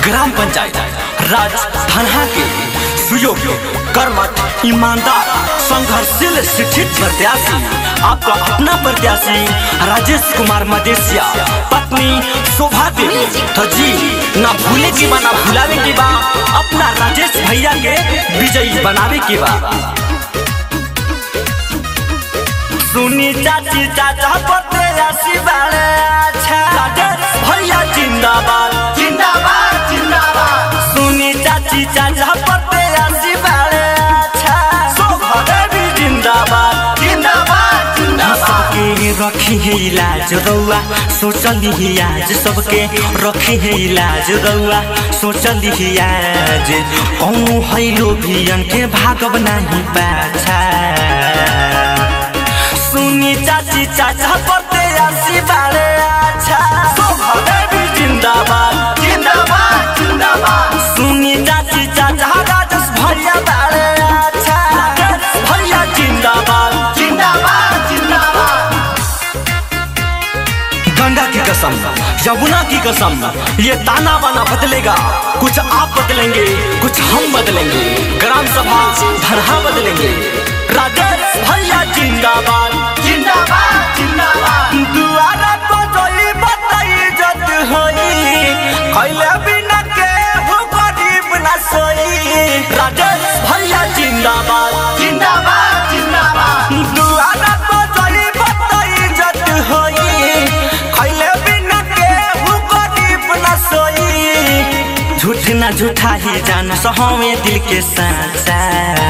gram panchayat राज धनहा के सुयोग्य कर्मठ ईमानदार संघर्षशील शिक्षित प्रत्याशी आपका अपना प्रत्याशी राजेश कुमार मदेशिया पत्नी शोभा देवी तो जी ना भूले की बा ना भुलावे की बा अपना राजेश भैया के विजयी बनावे की बा सुनी चाची चाचा प्रत्याशी बाड़े अच्छा राजेश भैया जिंदाबाद जिंदाबाद जिंदाबाद सुनी चाची चाचा प्रत्याशी बाड़े अच्छा शोभा देवी जिंदाबाद जिंदाबाद जिंदाबाद सबके रखी है इलाज रउआ सोचली ही आज सबके रखी है इलाज रउआ सोचली ही आज कौनो हैलो भियन के भागब नहीं पाछा सुनी चाची चाचा पते आसी बाड़े अच्छा शोभा देवी जिंदाबाद जिंदाबाद जिंदाबाद सुनी चाची चाचा राजस भैया बाड़े अच्छा राजेश भैया जिंदाबाद जिंदाबाद जिंदाबाद गंगा की कसम यमुना की कसम ये ताना बाना बदलेगा कुछ आप बदलेंगे कुछ हम बदलेंगे ग्राम सभा धरहा बदलेंगे राजेश भैया जिंदाबाद जिंदाबाद जिंदाबाद दुआरा को जोई बताई जत होई खैले बिना के हो गरीब न सोई राजेश भैया जिंदाबाद जिंदाबाद जिंदाबाद दुआरा को जोई बताई जत होई खैले बिना के हो गरीब न सोई झूठ ना झूठा ही जान सहोवे दिल के साचा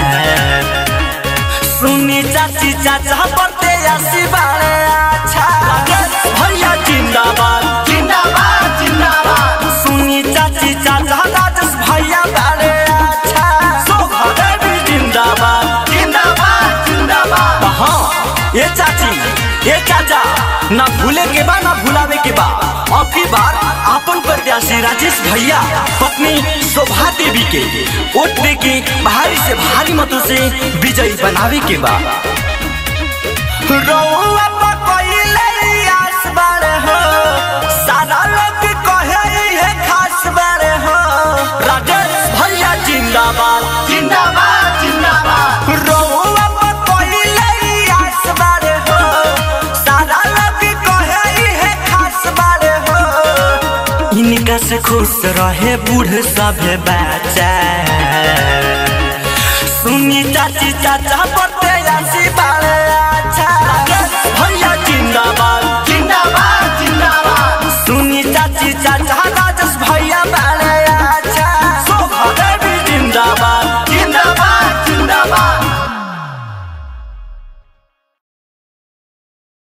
सुनी चाची चाचा पड़ते आसी बाड़े अच्छा भैया जिंदाबाद जिंदाबाद जिंदाबाद सुनी चाची चाचा राजस भैया बाड़े अच्छा शोभा देवी जिंदाबाद जिंदाबाद जिंदाबाद हाँ ये चाची ये चाचा ना भूले के बा ना भुलावे के बा अब की बार आपन प्रत्याशी राजेश भैया पत्नी शोभा देवी के वोट दे के भारी से भारी मतों से विजयी बनावे के बा रउआ पर कइले आस बाड़े हो सारा लोग कहे है खास बाड़े हो राजेश भैया जिंदाबाद जिंदाबाद जिंदाबाद रउआ पर कइले आस बाड़े हो सारा लोग कहे है खास बाड़े हो इनका से खुश रहे बूढ़ सभे बच्चा सुनी चाची चाचा पर